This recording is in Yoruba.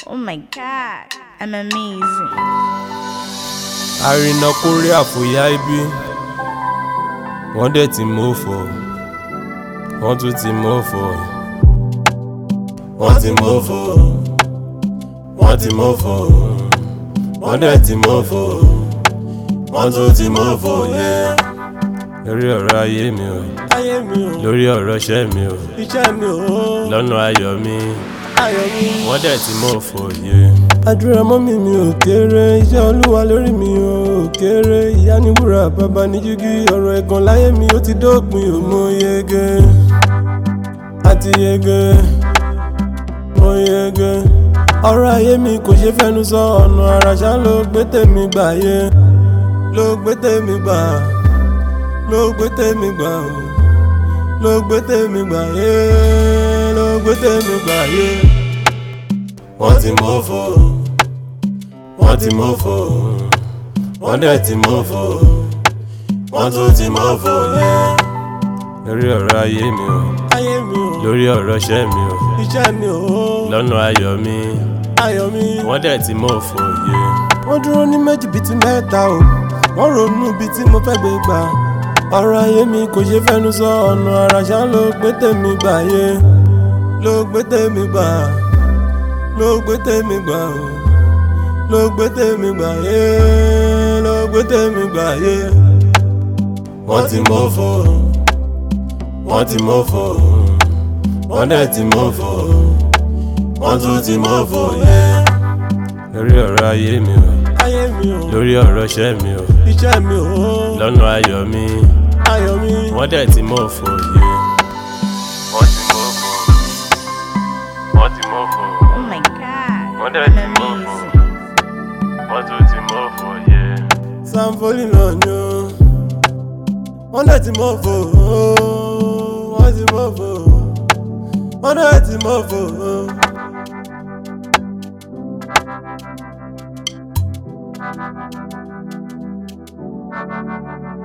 Oh my god, I'm amazing. àrìnà kórè àfòyá ibi wọ́n dẹ̀ ti mọ́fọ̀ wọ́n tún ti mọ́fọ̀ wọ́n ti mọ́fọ̀ wọ́n ti mọ́fọ̀ wọ́n dẹ̀ ti mọ́fọ̀ wọ́n tún ti mọ́fọ̀ yẹ. lórí ọ̀rọ̀ ayé mi o ayé mi ò lórí ọ̀rọ̀ iṣẹ́ mi o iṣẹ́ mi ò lọ́nà ayọ̀ mi ayọ̀ mi. wọ́n dẹ̀ ti mọ́fọ̀ yẹ. àdúrà mọ́mí mi ò kéré iṣẹ́ olúwa lórí mi ò kéré ìyá ní wúrà bàbá ní jígí ọ̀rọ̀ ẹ̀gàn láyé mi ó ti dópin ò mọ yege àti yege mọ yege ọ̀rọ̀ ayé mi kò ṣe fẹ́nu sọ ọ̀nà àràṣà ló gbé tèmi gbà yé ló gbé tèmi gbà ló gbé tèmi gbà o ló gbé tèmi gbà yé ló gbé tèmi gbà yé wọ́n ti mọ́fọ̀ wọ́n ti mọ́fọ̀ wọ́n dẹ̀ ti mọ́fọ̀ wọ́n tún ti mọ́fọ̀ yẹ. lórí ọ̀rọ̀ ayé mi o ayé mi ò lórí ọ̀rọ̀ iṣẹ́ mi o iṣẹ́ mi ò lọ́nà ayọ̀ mi ayọ̀ mi. wọ́n dẹ̀ ti mọ́fọ̀ yẹ. wọ́n dúró ní méjì bíi ti mẹ́ta o wọ́n ronú bíi tí mo fẹ́ gbé gbà ọ̀rọ̀ ayé mi kò ṣe fẹ́nu sọ ọ̀nà àràṣà ló gbé tèmi gbà yé ló gbé tèmi gbà ló gbé tèmi gbà o ló gbé tèmi gbà yé ló gbé tèmi gbà yé. wọ́n ti mọ́fọ̀ wọ́n ti mọ́fọ̀ wọ́n dẹ̀ ti mọ́fọ̀ wọ́n tún ti mọ́fọ̀ yẹ. lórí ọ̀rọ̀ ayé mi o ayé mi ò lórí ọ̀rọ̀ iṣẹ́ mi o iṣẹ́ mi ò lọ́nà ayọ̀ mi ayọ̀ mi. wọ́n dẹ̀ ti mọ́fọ̀ yẹ. wọ́n ti mọ́fọ̀ wọ́n ti mọ́fọ̀ Oh my god, wọ́n dẹ̀ I'm ti mọ́fọ̀ amazing. wọ́n tún ti mọ́fọ̀ yẹ. sanfoli náà ni ó wọ́n dẹ̀ ti mọ̀ fò ó wọ́n ti mọ̀ fò ó wọ́n dẹ̀ ti mọ̀ fò ó. Thank you.